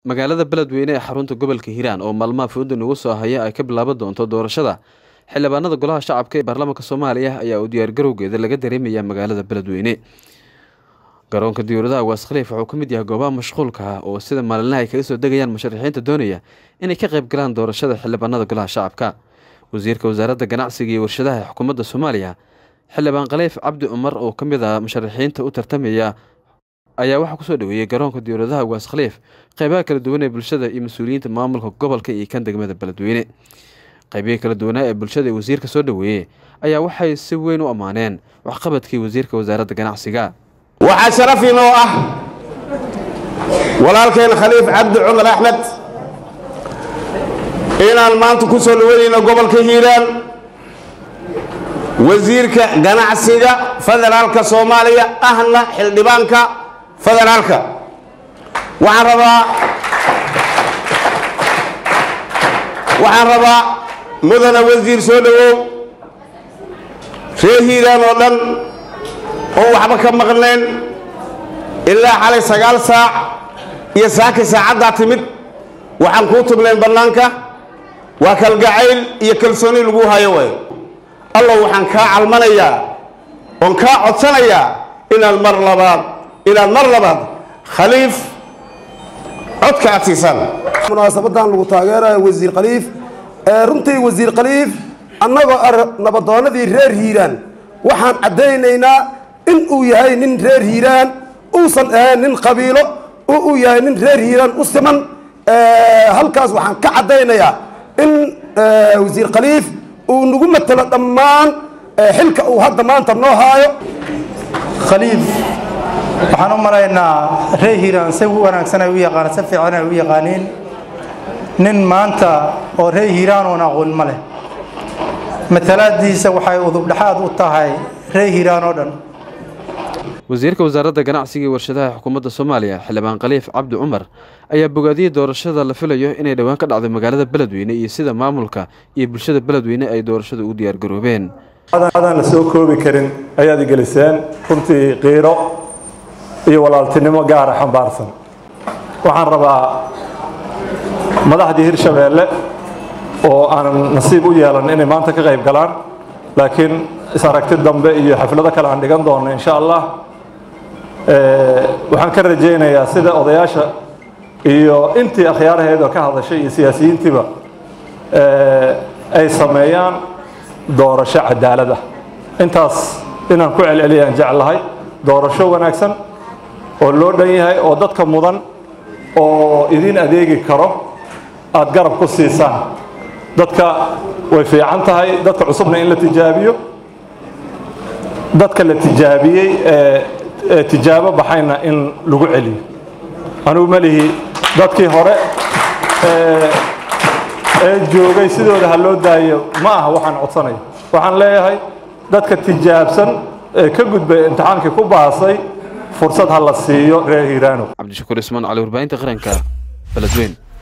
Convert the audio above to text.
magaalada beledweyne ee xarunta gobolka hiiraan oo maalmaha fooda nagu soo haya ay ka bilaaban doonto doorashada xildhibaanada golaha shacabka ee baarlamaanka soomaaliya ayaa uu diyaargarowgeeda laga dareemaya magaalada beledweyne garoonka diyuuradaha waas khaliif wuxuu ka mid yahay goobaha mashquulka ah oo sida maalinlaha ay kaga soo degayaan musharaxiinta doonaya inay ka qayb galaan doorashada xildhibaanada golaha shacabka wasiirka wasaaradda ganacsiga iyo warshadaha ee xukuumadda soomaaliya xildhibaan khaliif cabdi cumar oo ka mid ah musharaxiinta u tartamaya ayaa waxaa kusoo dhaweeyey garoonka diyuuradaha waas khaliif qeybaha kala duwan ee bulshada iyo mas-uuliyiinta maamulka gobolka iyo kan degmada beledweyne qeybihii kala duwanaa ee bulshada ee wasiirka soo dhaweeyey ayaa waxay si weyn u ammaaneen waxqabadkii wasiirka wasaaradda ganacsiga waxaa sharaf inoo ah walaalkeen khaliif cabdi cumar axmed inaan maanta ku soo dhaweynayno gobolka hiiraan wasiirka ganacsiga federaalka soomaaliya ahna xildhibaanka federaalka waxaan rabaa waxaan rabaa mudana wasiir soo dhowow reer hiiraan oo dhan oo waxba ka maqnayn ilaa xalay sagaal saac iyo saakii saacaddaa timid waxaan kuu tubnayn bannaanka waa kalgacayl iyo kalsooni lagu hayo way allow waxaan kaa calmanayaa oon kaa codsanayaa inaad mar labaad inaad mar labaad khaliif codka aad siisaan munaasabadan lagu taageerayo wasiir khaliif runtii wasiir khaliif annagoo ar nabadoonnadii reer hiiraan waxaan caddaynaynaa in uu yahay nin reer hiiraan uusan ahayn nin qabiilo uu yahay nin reer hiiraan u siman halkaas waxaan ka caddaynayaa in wasiir khaliif uu nagu matelo dhammaan xilka uu hadda maanta noo haayo khaliif waxaan u malaynaa reer hiiraan si wanaagsan ay u yaqaan si fiican ay u yaqaaniin nin maanta oo reer hiiraan oon aqoon ma leh matalaadiisa waxay udubdhexaad u tahay reer hiiraan oo dhan wasiirka wasaaradda ganacsiga iyo warshadaha xukuumadda soomaaliya xildhibaan khaliif cabdi cumar ayaa bogaadiyey doorashada la filayo inay dhowaan ka dhacdo magaalada beledweyne iyo sida maamulka iyo bulshada beledweyne ay doorashada u diyaargaroobeen adaan la soo koobi karin ayaad igeliseen runtii qiiro iyo walaaltinimo gaara xambaarsan waxaan rabaa madaxdii hirshabeelle oo aanan nasiib u yeelan inay maanta ka qayb galaan laakiin is-aragti dambe iyo xaflado kale aan dhigan doonno insha allah waxaan ka rajaynayaa sida odayaasha iyo intii akhyaaraheeda ka hadashay iyo siyaasiyiintiiba ay sameeyaan doorasho cadaalad ah intaas inaan ku celceliyaan jeclahay doorasho wanaagsan oo loo dhan yahay oo dadka mudan oo idiin adeegi karo aada garab ku siisaan dadka way fiican tahay dadka cusubna in la tijaabiyo dadka la tijaabiyey ee tijaabo baxayna in lagu celiyo anugu melihi dadkii hore ee joogay sidooda ha loo daayo ma aha waxaan codsanayo waxaan leeyahay dadka tijaabsan ee ka gudbay imtixaankii ku baasay fursad ha la siiyo reer hiiraano cabdishakuur ismaan cali warbaahinta qaranka beledweyn